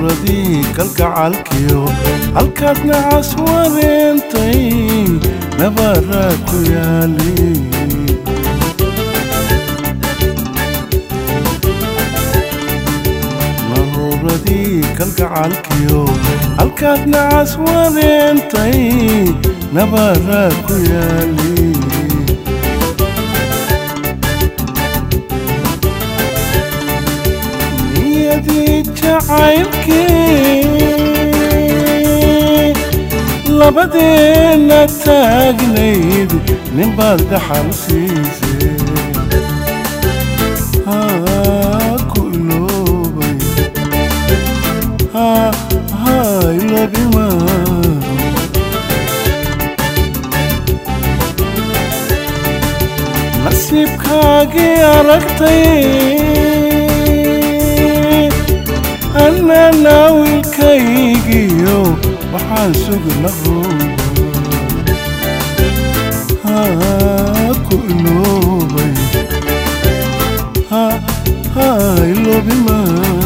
naruuradii kalgacalkiyo halkaad nacas wareentay nabaraa ku yaali naruuradii kalgacalkiyo halkaad nacas wareentay nabaraa ku yaali niyadii jacaylkii labadeenna taagnayd ninbaad dhaxal siisay haa ku iloobay haa haa iloobima nasiibkaagii aragtay annana wiilkaygiyo waxaan sugna haa ku iloobay haa haa iloobima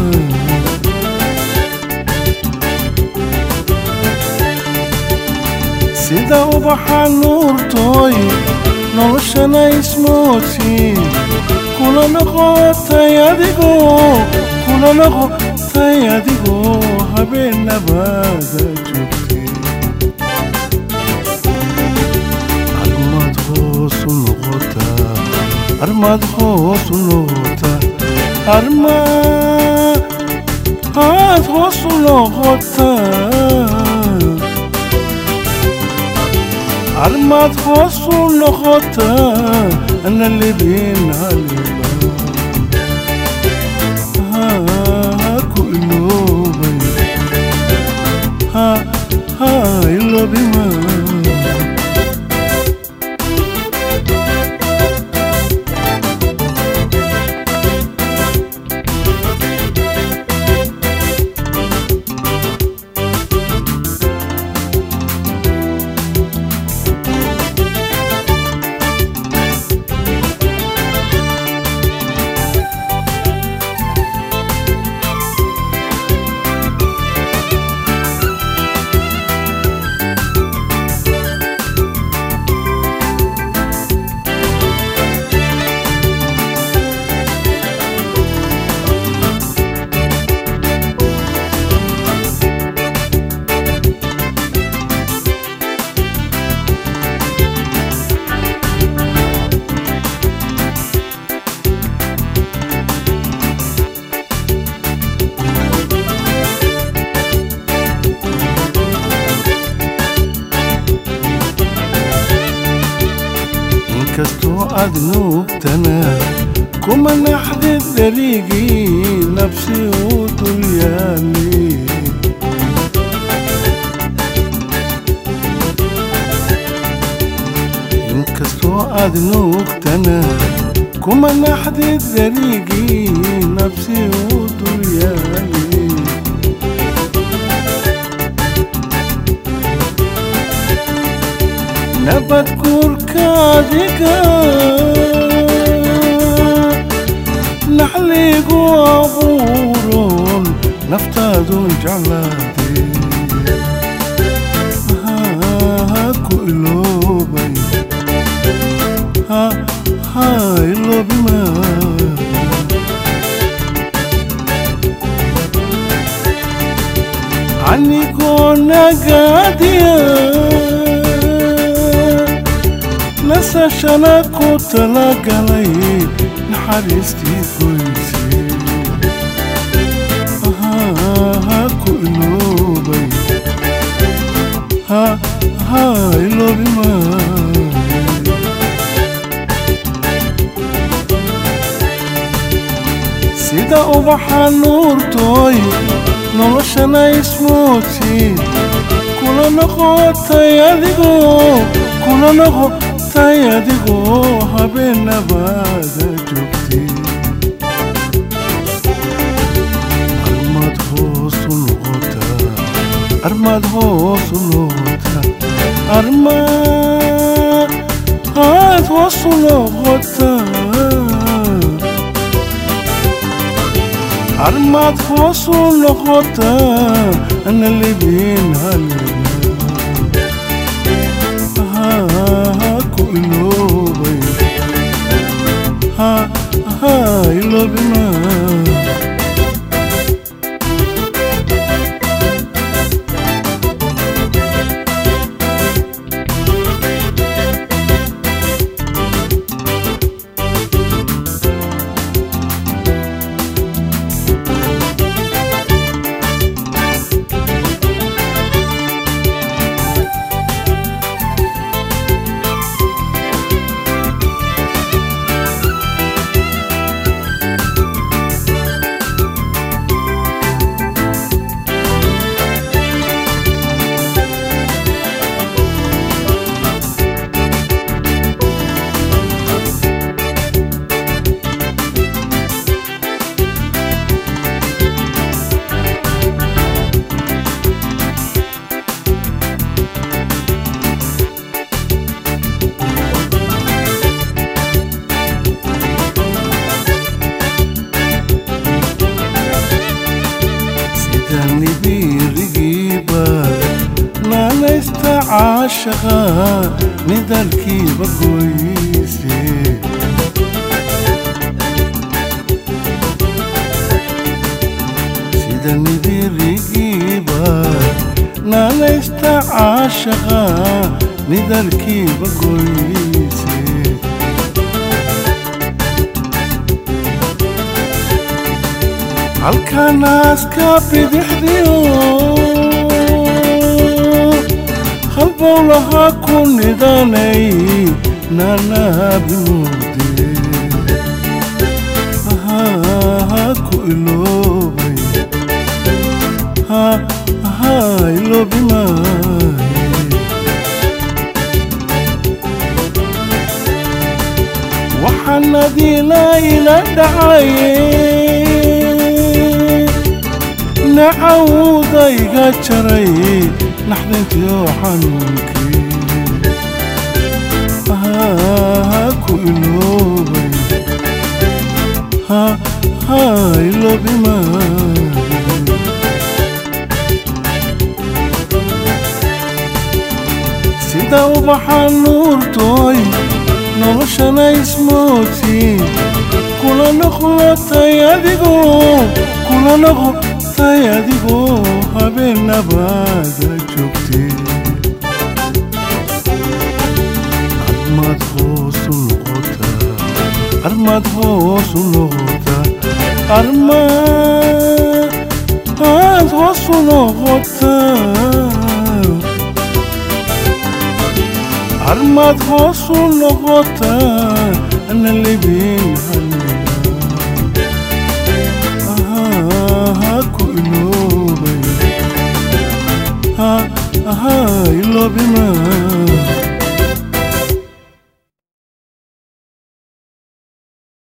sida ubaxa nuurtooy noloshana ismoodsiin kula noqotay adigoo kula noqotay adigoo habeennabaada joogtay armaad hoosu noqotaa armaad hoosu noqotaa armaad hoosu noqotaa armaad hoosu noqotaa ana libin haliba haa ku iloobay haa haa iloobima inkastoo aad nuugtana kuma naxdid darigii nafsi uu dul yaali inkastoo aad nuugtana kuma naxdid darigii nafsi uu dul yaali nabad guurka adiga naxligu abuuron naftaadun jeclaade haa ku iloobay haa haa iloobima anigoo nagaadiya nasashana ku talagalay naxariistii goysay haa ku iloobay haa haa iloobima sida ubaxa nuurtooy noloshana ismoodsiin kula noqotay adigoo kula noqotay adigoo habeennabaada joogtay armaad hoosu noqotaa armaad hoosu noqotaa armaad aad hoosu noqotaa armaad hoosu noqotaa ana libin haleela ku iloobay ha ha iloobima sidani biirigiiba naanaysta caashaqa midalkiiba goyse sidani biirigiiba naanaysta caashaqa midalkiiba goyse halkanaaska bidixdiyo halbowlahaa ku nidanay naanaabimuude ha ku iloobay ha ha iloobimaaye waxaan adiila ila dhacaye nacawdayga jaray naxdintiyo xanuunkii ha ku iloobay ha ha iloobimaaye sida ubaxa nuurtooy noloshana ismooti kula noqotay adigoo kula noqotay adigoo habeenabaada joogtay armaad hoosu noqotaa armaad hoosu noqotaa armaad hoosu noqotaa armaad hoosu noqotaa ana libin haleela ha ku iloobay ha ha iloobima